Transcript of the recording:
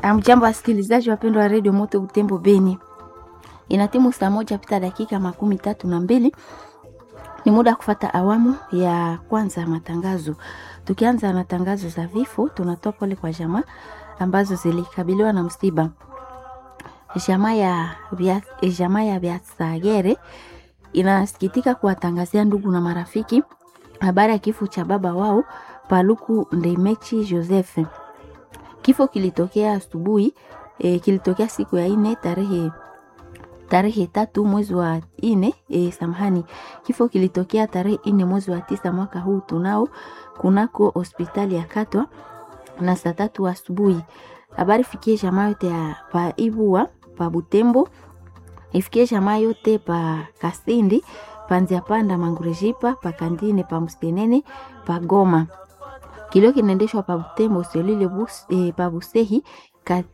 Amjambo wasikilizaji wapendwa wa redio Moto Butembo Beni, ina timu saa moja pita dakika makumi tatu na mbili. Ni muda wa kufata awamu ya kwanza ya matangazo. Tukianza na tangazo za vifo, tunatoa pole kwa jamaa ambazo zilikabiliwa na msiba. Jamaa ya vya, jamaa ya Vyasagere inasikitika kuwatangazia ndugu na marafiki habari ya kifo cha baba wao Paluku Ndemechi Joseph. Kifo kilitokea asubuhi e, kilitokea siku ya ine tarehe tarehe tatu mwezi wa ine e, samahani. Kifo kilitokea tarehe ine mwezi wa tisa mwaka huu tunao kunako hospitali ya Katwa na saa tatu asubuhi. Habari fikie jamaa yote ya pa Ibua pa Butembo, ifikie jamaa yote pa Kasindi panzia panda Mangurejipa pa Kandine pa Mustenene pa Goma. Kilio kinaendeshwa pa Butembo selile bus, e, pa Busehi kate